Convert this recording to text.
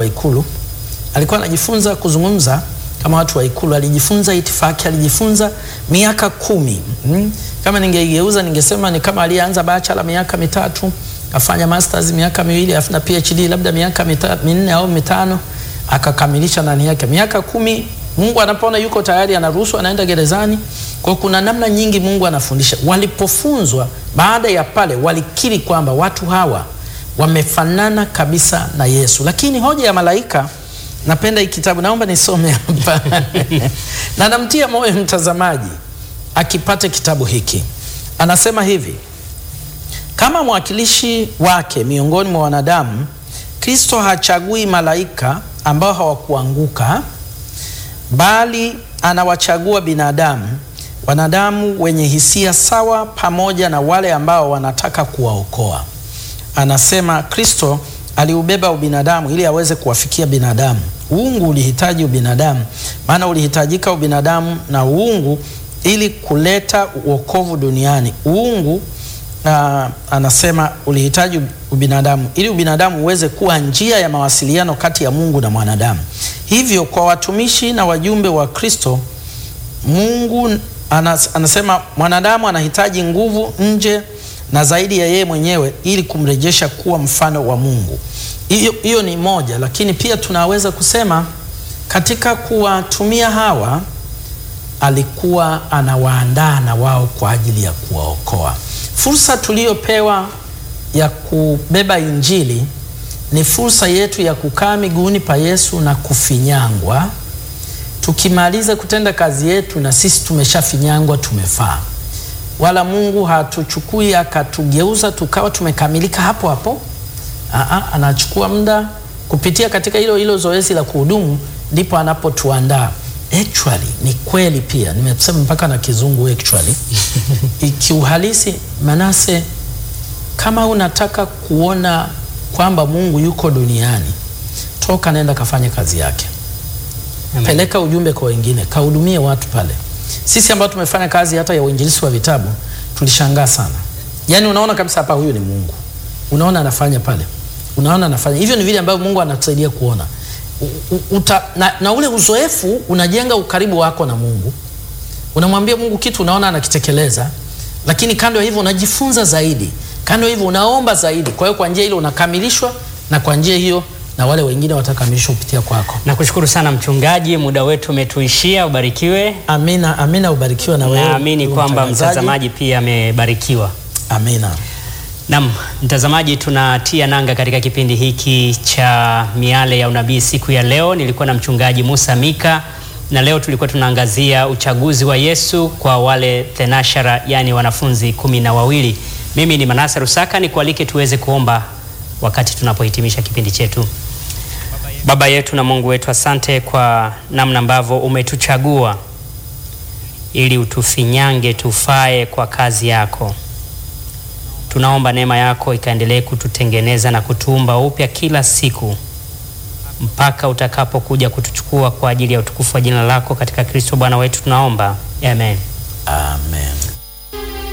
Ikulu, alikuwa anajifunza kuzungumza kama watu wa Ikulu, alijifunza itifaki, alijifunza miaka kumi. Mm. Kama ningeigeuza ningesema ni kama alianza bachelor miaka mitatu, afanya masters miaka miwili, afu na PhD labda miaka mitatu, minne au mitano, akakamilisha ndani yake miaka kumi. Mungu anapoona yuko tayari, anaruhusu, anaenda gerezani. Kwa kuna namna nyingi Mungu anafundisha. Walipofunzwa baada ya pale, walikiri kwamba watu hawa wamefanana kabisa na Yesu. Lakini hoja ya malaika, napenda hii kitabu, naomba nisome hapa na namtia moyo mtazamaji akipate kitabu hiki. Anasema hivi: kama mwakilishi wake miongoni mwa wanadamu, Kristo hachagui malaika ambao hawakuanguka, bali anawachagua binadamu, wanadamu wenye hisia sawa, pamoja na wale ambao wanataka kuwaokoa. Anasema Kristo aliubeba ubinadamu ili aweze kuwafikia binadamu. Uungu ulihitaji ubinadamu, maana ulihitajika ubinadamu na uungu ili kuleta uokovu duniani. Uungu uh, anasema ulihitaji ubinadamu ili ubinadamu uweze kuwa njia ya mawasiliano kati ya Mungu na mwanadamu. Hivyo kwa watumishi na wajumbe wa Kristo, Mungu anas, anasema mwanadamu anahitaji nguvu nje na zaidi ya yeye mwenyewe ili kumrejesha kuwa mfano wa Mungu. Hiyo hiyo ni moja, lakini pia tunaweza kusema katika kuwatumia hawa alikuwa anawaandaa na wao kwa ajili ya kuwaokoa. Fursa tuliyopewa ya kubeba Injili ni fursa yetu ya kukaa miguuni pa Yesu na kufinyangwa. Tukimaliza kutenda kazi yetu, na sisi tumeshafinyangwa, tumefaa. Wala Mungu hatuchukui akatugeuza tukawa tumekamilika hapo hapo. Aa, anachukua muda kupitia katika hilo hilo zoezi la kuhudumu, ndipo anapotuandaa Actually, ni kweli pia nimesema mpaka na kizungu actually. Ikiuhalisi Manase, kama unataka kuona kwamba Mungu yuko duniani, toka nenda kafanye kazi yake. Amen. Peleka ujumbe kwa wengine, kahudumie watu pale. Sisi ambao tumefanya kazi hata ya uinjilisti wa vitabu tulishangaa sana. Yaani unaona kabisa hapa huyu ni Mungu. Unaona anafanya pale. Unaona anafanya. Hivyo ni vile ambavyo Mungu anatusaidia kuona. U- u- Uta, na, na ule uzoefu unajenga ukaribu wako na Mungu. Unamwambia Mungu kitu unaona anakitekeleza, lakini kando ya hivyo unajifunza zaidi. Kando ya hivyo unaomba zaidi. Kwa hiyo kwa njia ile unakamilishwa na kwa njia hiyo na wale wengine watakamilishwa kupitia kwako. Nakushukuru sana mchungaji, muda wetu umetuishia. Ubarikiwe. Amina, amina, ubarikiwe na wewe. Naamini ndugu kwamba mtangazaji. mtazamaji pia amebarikiwa. Amina. Naam, mtazamaji, tunatia nanga katika kipindi hiki cha Miale ya Unabii siku ya leo. Nilikuwa na mchungaji Musa Mika na leo tulikuwa tunaangazia uchaguzi wa Yesu kwa wale thenashara, yani wanafunzi kumi na wawili. Mimi ni Manase Rusaka, nikualike tuweze kuomba wakati tunapohitimisha kipindi chetu. Baba yetu na Mungu wetu, asante kwa namna ambavyo umetuchagua ili utufinyange tufae kwa kazi yako. Tunaomba neema yako ikaendelee kututengeneza na kutuumba upya kila siku mpaka utakapokuja kutuchukua kwa ajili ya utukufu wa jina lako katika Kristo Bwana wetu tunaomba. Amen. Amen.